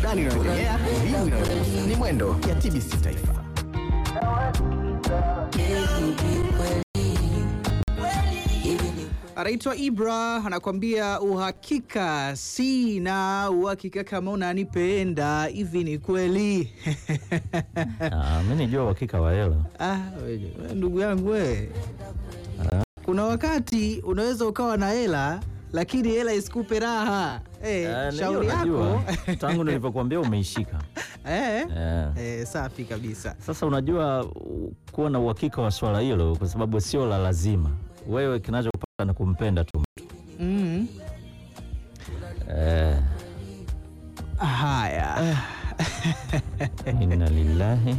burudani inayoendelea, elimu inayogusa. Ni Mwendo ya TBC Taifa. Anaitwa Ibra anakwambia uhakika sina uhakika kama unanipenda hivi ni kweli? Ah, mi nijua uhakika wa hela. Ah, we- we ndugu yangu we, kuna wakati unaweza ukawa na hela lakini hela isikupe raha. Eh, Ah, shauri ndio najua. yako tangu nilivyokuambia umeishika. eh, Eh. eh, safi kabisa. Sasa unajua u- kuwa na uhakika wa swala hilo, kwa sababu sio la lazima. Wewe kinachopata ni kumpenda tu mtu Mm. eh, Haya. inna lillahi.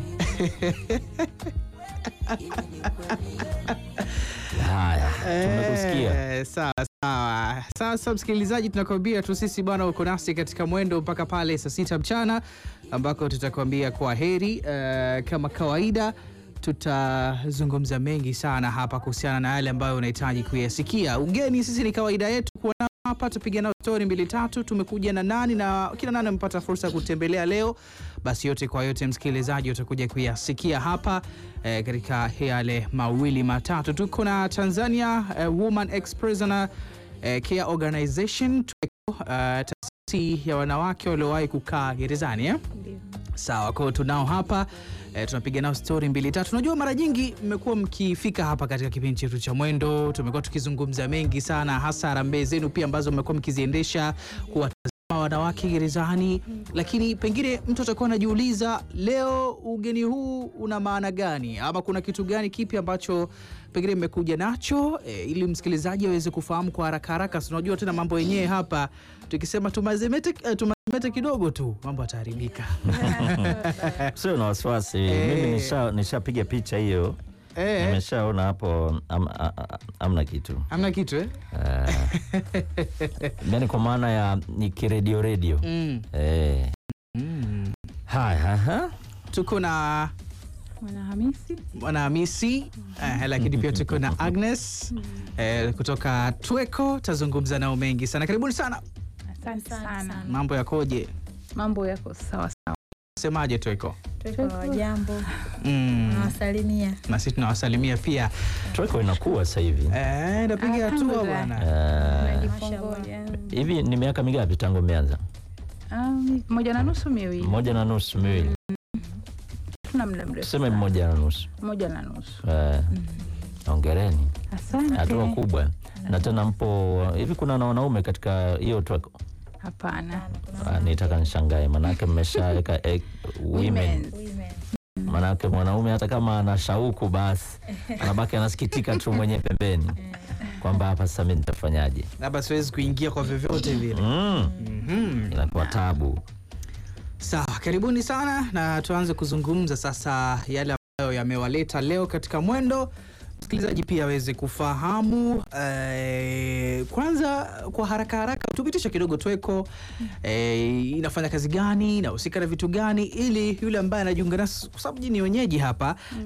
Haya, tumekusikia. Eh, sawa sawa. Sasa msikilizaji, tunakwambia tu sisi bwana, uko nasi katika mwendo mpaka pale saa sita mchana ambako tutakwambia kwa heri. Eh, kama kawaida tutazungumza mengi sana hapa kuhusiana na yale ambayo unahitaji kuyasikia. Ugeni sisi ni kawaida yetu kuwa nao hapa, tupiga nao stori mbili tatu. Tumekuja na nani na kila nani amepata fursa ya kutembelea leo. Basi yote kwa yote, msikilizaji, utakuja kuyasikia hapa eh, katika yale mawili matatu. Tuko na Tanzania eh, Woman Ex Prisoner eh, Care Organization TWECO, eh, taasisi ya wanawake waliowahi kukaa gerezani eh? Sawa, kwa hiyo tunao hapa e, tunapiga nao stori mbili tatu. Unajua, mara nyingi mmekuwa mkifika hapa katika kipindi chetu cha Mwendo, tumekuwa tukizungumza mengi sana, hasa harambee zenu pia ambazo mmekuwa mkiziendesha kuwatazama wanawake gerezani, lakini pengine mtu atakuwa anajiuliza leo ugeni huu una maana gani, ama kuna kitu gani kipi ambacho pengine mmekuja nacho e, ili msikilizaji aweze kufahamu kwa haraka haraka. Si unajua tena mambo yenyewe hapa, tukisema tumazemete, eh, tumazemete kidogo tu mambo yataharibika. Sio na wasiwasi, Eh. mimi nisha nishapiga picha hiyo, Eh, nimeshaona hapo am, a- a- amna kitu hamna kitu eh? Eh, yani kwa maana ya ni kiredio redio Mm. eh. Mm. Haya, aha. Tuko na Mwana Hamisi Mwana Hamisi eh, lakini pia tuko na Agnes eh, kutoka TWECO. Tazungumza nao mengi sana. Karibuni sana. asante sana. Mambo yakoje? Mambo yako sawa sawa. Semaje TWECO? Kwa jambo Mm. nawasalimia. Na sisi tunawasalimia pia. Tweko inakuwa sasa hivi Eh, napiga hatua Alhamdulillah. bwana. Eh, Najifongoja. hivi ni miaka mingapi tangu mmeanza? Ah, moja na nusu miwili, Mmoja na nusu, miwili, tuna muda mrefu tuseme sana. mmoja na nusu. moja na nusu. Eh, Hongereni, Asante. hatua kubwa. Na tena mpo hivi, kuna na wanaume katika hiyo Tweko? Hapana. Ah, nitaka nishangae, manake mmeshaweka eh, women Women. manake mwanaume hata kama ana shauku basi anabaki anasikitika tu mwenyewe pembeni kwamba hapa sasa mimi nitafanyaje? Labda siwezi kuingia kwa vyovyote vile. Mm, Mhm. inakuwa tabu. Sawa, karibuni sana na tuanze kuzungumza sasa yale ambayo yamewaleta leo katika mwendo, msikilizaji pia aweze kufahamu. Eh, kwanza kwa haraka haraka tupitisha kidogo TWECO eh, inafanya kazi gani, inahusika na vitu gani, ili yule ambaye anajiunga nasi, kwa sababu nyinyi ni wenyeji hapa